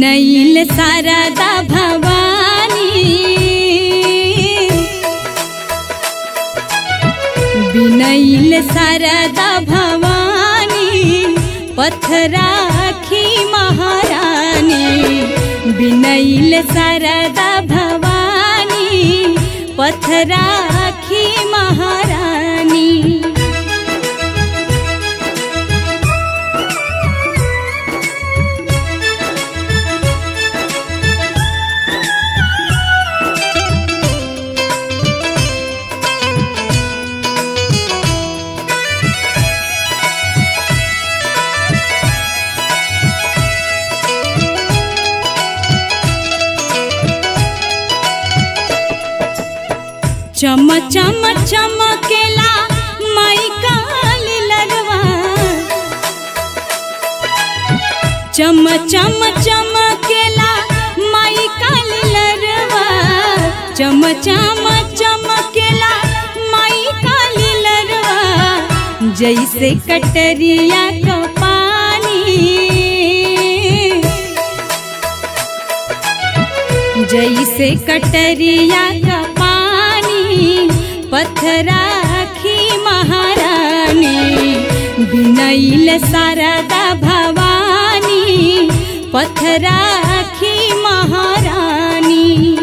बिनैल शारदा भवानी बिनैल शारदा भवानी पथराखी महारानी बिनैल शारदा भवानी पथराखी महारानी चम चम चमकेला माई काली लरवा चम चम चमकेला माई काली लरवा चम चम चमकेला माई काली लरवा जैसे कटरिया का पानी जैसे कटरिया का पानी पथराखी महारानी बिनैल शारदा भवानी पथराखी महारानी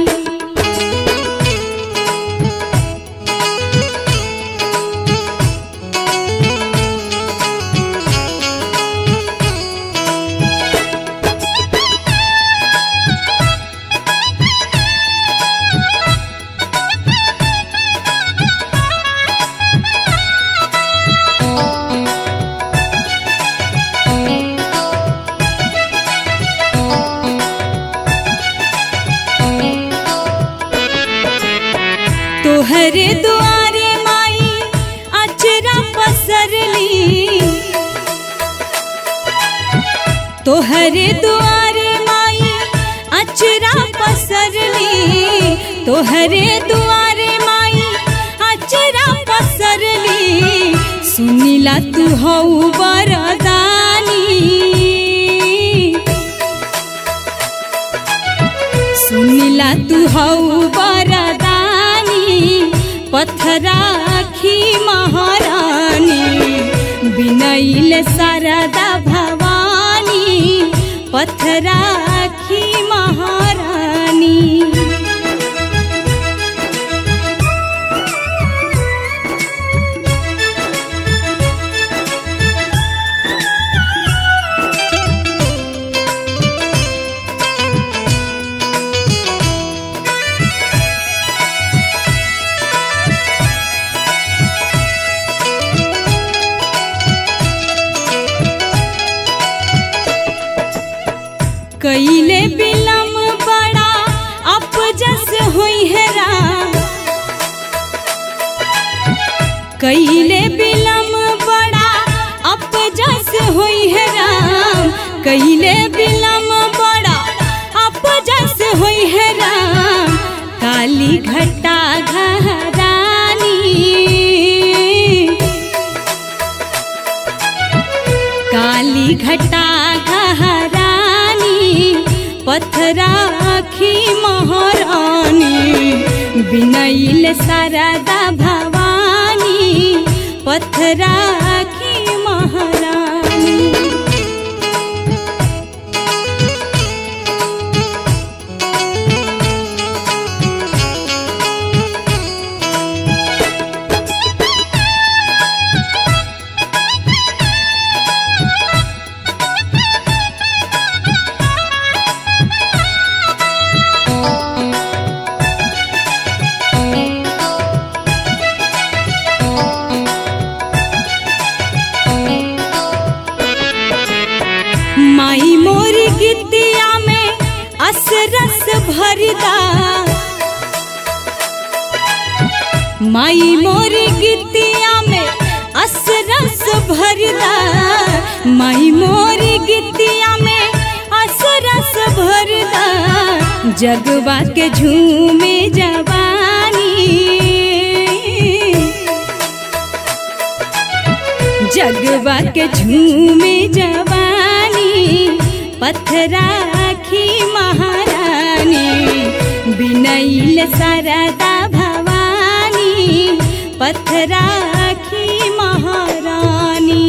तोहरे दुआरे माई अचरा पसरली तोहरे दुआरे माई अचरा पसरली तोहरे दुआरे माई अचरा पसरली सुनीला तू हऊ बरदानी सुनीला तू हऊ बरदानी पथराखी महारानी बिनैल शारदा भवानी पथराखी महारानी कैले बिलम बड़ा अपजस हुई है राम कैले बिलम बड़ा अपजस हुई है राम कैले बिलम बड़ा अपजस हुई है राम काली घटा घरानी काली घटा घरानी पथराखी महारानी बिनैल शारदा भवानी पथराखी महारानी माई मोरी गिद्दिया में असरस भरदा माई मोरी गिद्दिया में असरस भरदा माई मोरी गिद्दिया में असरस भरदा जगवा के झूमे जवानी जगवा के झूमे जवानी पथराखी सुनिल शारदा भवानी पथराखी महारानी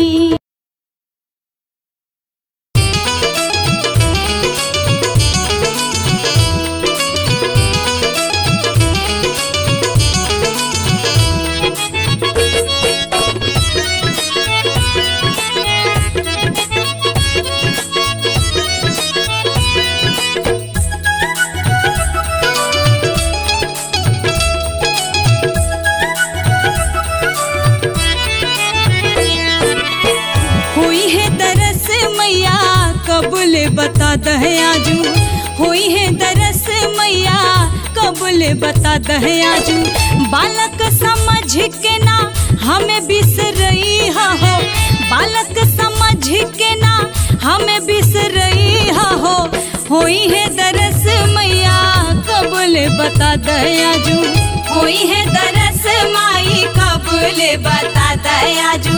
हुई है दरस मैया कबूल बता दहे आजू हुई है दरस मैया कबूल बता दहे आजू बालक समझ के ना हमें बिसरई हो बालक समझ के ना हमें बिसरई हो हुई है दरस मैया कबूल बता दहे आजू हुई है दरस माई कबूल बता दहे आजू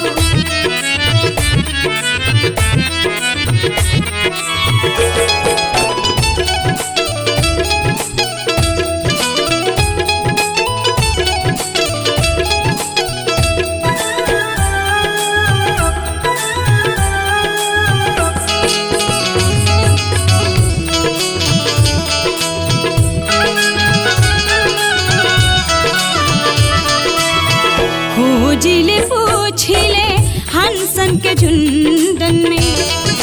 खोजिले पूछिले हंसन के झुंडन में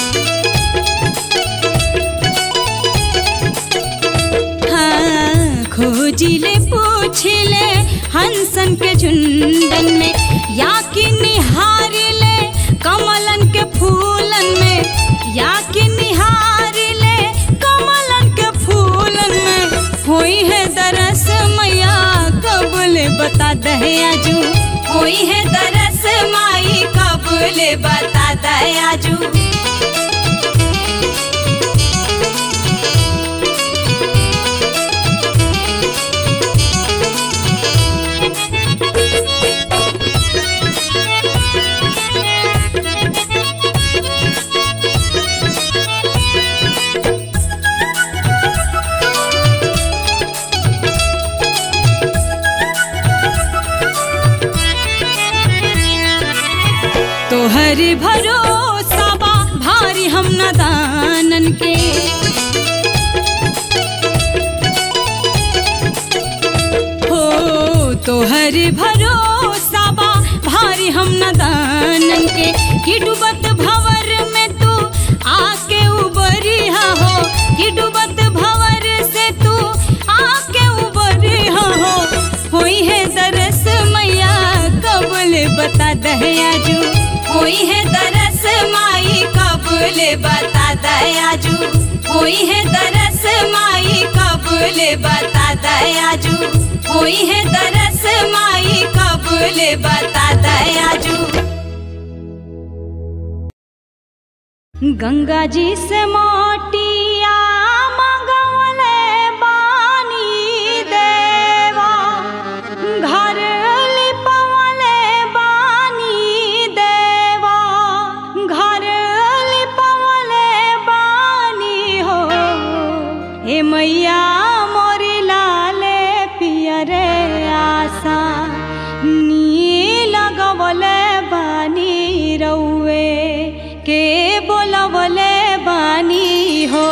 हाँ खोजिले पूछिले हंसन के झुंडन में या कि निहारिले कमलन के फूलन में या कि निहारिले कमलन के फूलन में हुई है दरस मैया कबूल बता दहे आजू हुई है दरस माई कबूल बता दहे आजू तोहर भरोसा बा भारी हम नदानन के हो तोहर भरोसा बा भारी हम नदानन के कि डूबत भवर में तू आके उबरिहा हो कि डूबत भवर से तू आके उबरिहा हो होई है दरस मैया कबूल बता दहे आजू होई है दरस माई कबूल बता दहे आजू होई है दरस माई कबूल बता दहे आजू होई है दरस माई कबूल बता दहे आजू गंगा जी से मोटिया मंगवले बानी देवा घर लिपवले बानी देवा घर लिपवले बानी हो ए मैया मोरी लाले पियरे आशा नी लगवले बानी रउए के बोलवले बानी हो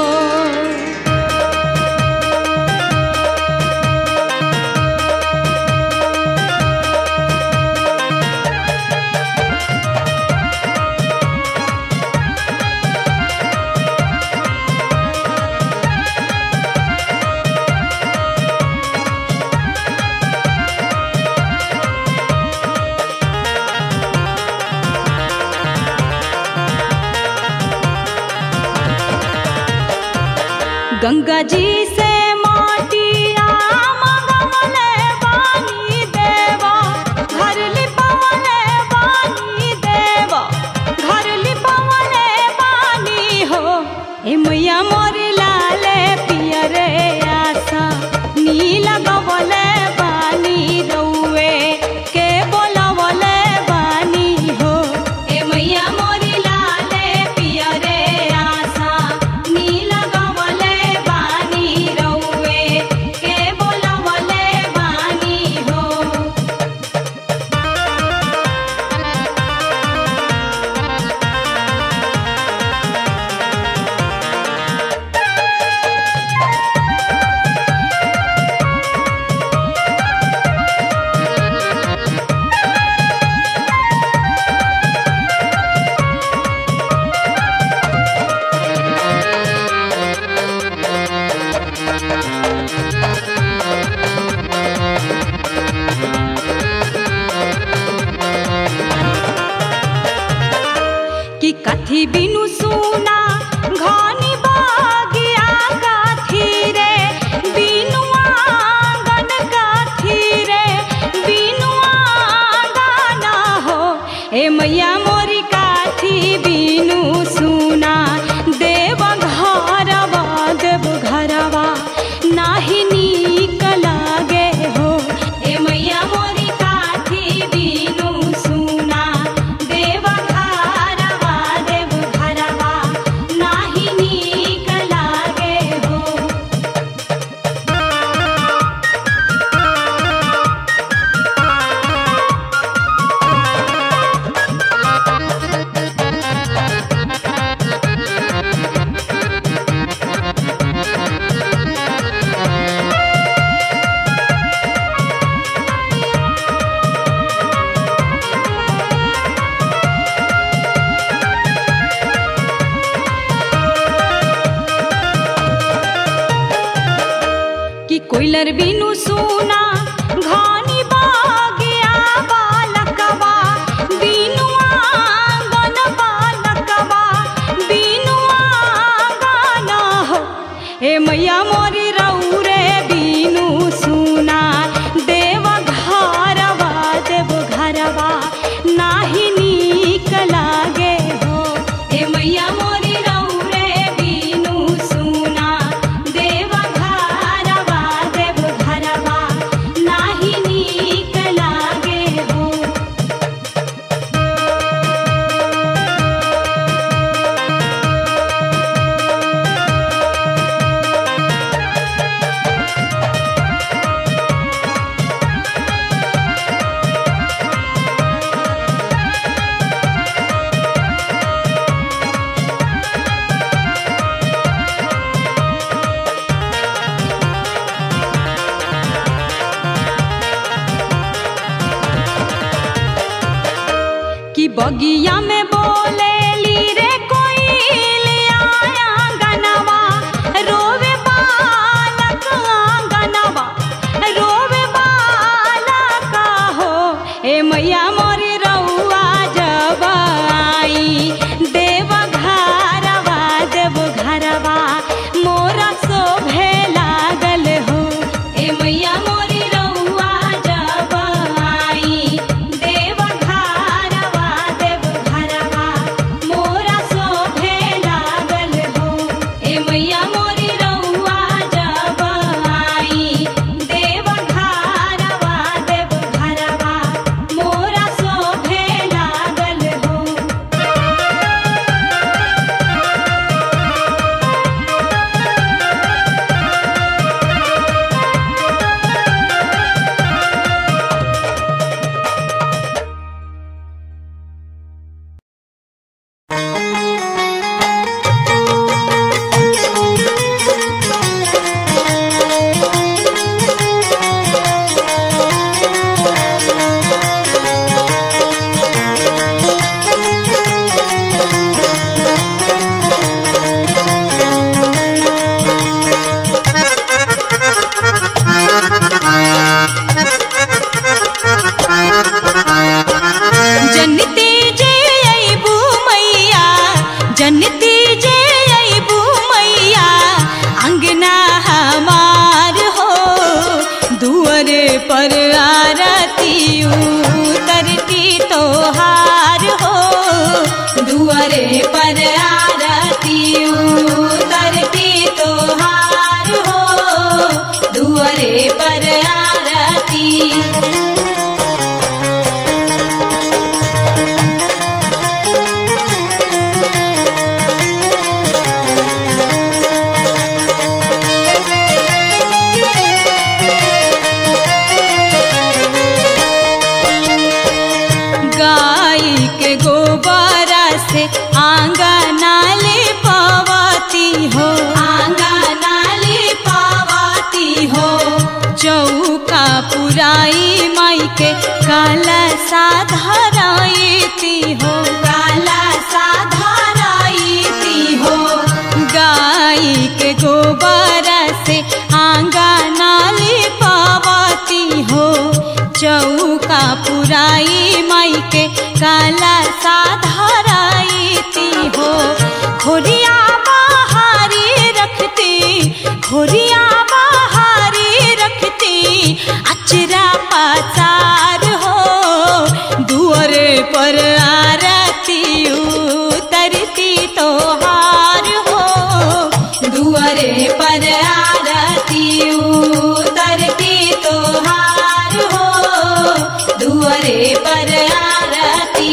गंगा जी से माटिया मंगवले बानी देवा घर लिपवले बानी देवा घर लिपवले बानी हो ए मैया मोर लाले पियरे आशा नीला गवले बानी रउए के बोलवले बानी हो ए मैया मोर लाले पियरे आशा नीला गवले बानी कि कथी बिनु सुना घनी बागिया काथी रे बिनु आंगन काथी रे बिनु आंगन हो ए मैया मोरी काथी बिनु सुना देव घरवा देव घरवा नाही नीक लागे हो ए मैया मोरी काथी बिनु सुना देव घरवा देव घरवा नाही नीक लागे हो कि कोइलर बिनु सुना घानी बागिया बालकवा बिनु आंगन बालकवा बिनु आंगन हो ए मैया मोरी रौरे बिनु सुना देव घरवा देव घरवा नाही नीक लागे हो ए मैया मोरी रौरे बिनु सुना देव घरवा देव घरवा नाही नीक लागे हो कि बगिया में बोले ली रे कोई आया गनवा रोवे बालक आंगनवा रोवे बालक हो ए मैया मोरी रउआ जब आई देव घरवा देव घरवा मोरा शोभे लागल हो ए मैया मोरी रउआ जब आई देव घरवा देव घरवा मोरा शोभे लागल हो ए मैया मोरी रउआ जब आई देव घरवा देव घरवा मोरा शोभे लागल हो जनती जे अबू मैया जनती जे अबू मैया अंगना हमार हो दुअरे पर आरती उतरती तोहार हो दुअरे पर आरती उतरती तोहार हो दुअरे पर आरती गाय के गोबरा से आंगना ले पावती हो आंगना ले पावती हो चौका पुराई माई के काला साधराईती हो काला साधराईती हो गाय के गोबर से आंगना ले पावती हो चौका पुराई माई के काला साधराईती तोहार हो दुआरे पर आरती उतरती तोहार हो दुआरे पर आरती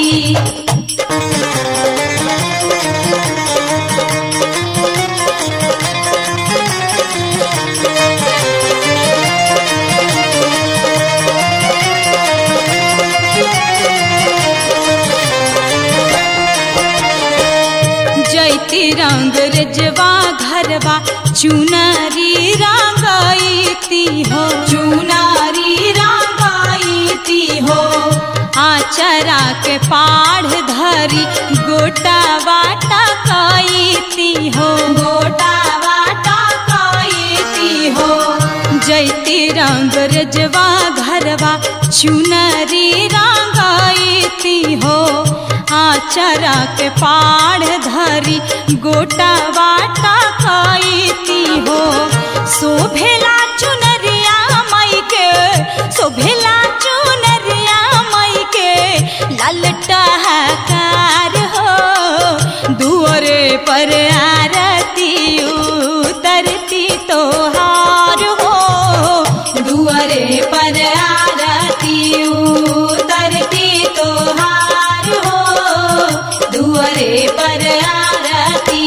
जैती रंग रजवा घरवा चुनरी रंगाईती हो चुनरी रंगाईती हो आचरा के पाढ़ धरी गोटा वाटा कईती हो गोटा वाटा कईती हो जैती रंग रजवा घरवा चुनरी रंगाईती हो आचरा के पाढ़ धरी गोटा वाटा कईती हो शोभेला चुनरिया मई के शोभेला चुनरिया मई के ललटा कार हो दुआरे पर आरती उतरती तोहार हो दुआरे पर आरती उतरती तोहार हो दुआरे पर आरती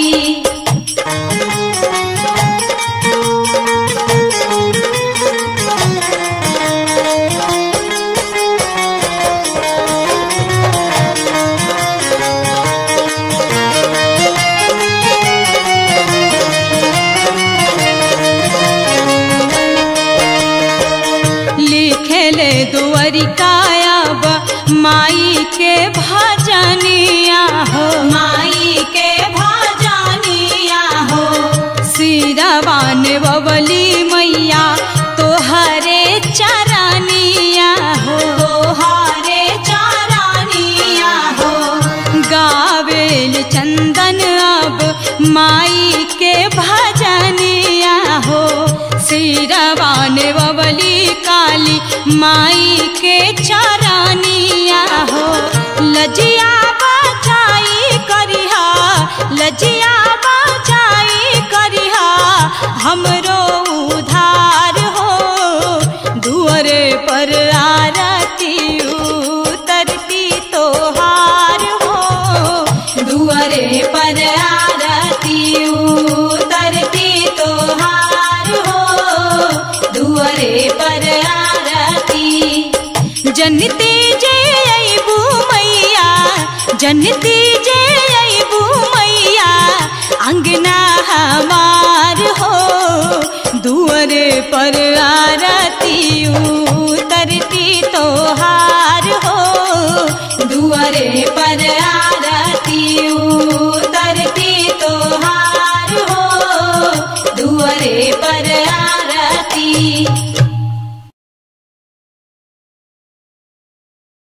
लिखेले दुअरिकायब माई के भजनिया हो माई के भजनिया हो सिरवान बबली मैया तोहरे चरनिया हो तोहरे चरनिया हो गावेल चंदन अब माई के भजनिया हो सिरवान बबली काली माई के चरनिया हो लजिया बचाई करिहा लजिया बचाई करिहा हमरो उधार हो दुआरे पर आरती उतरती तोहार हो दुआरे पर आरती उतरती तोहार हो दुआरे पर आरती जनती जे अबू मैया जनती जे अबू मैया अंगना हमार हो दुआरे पर आरती उतरती तोहार हो दुआरे पर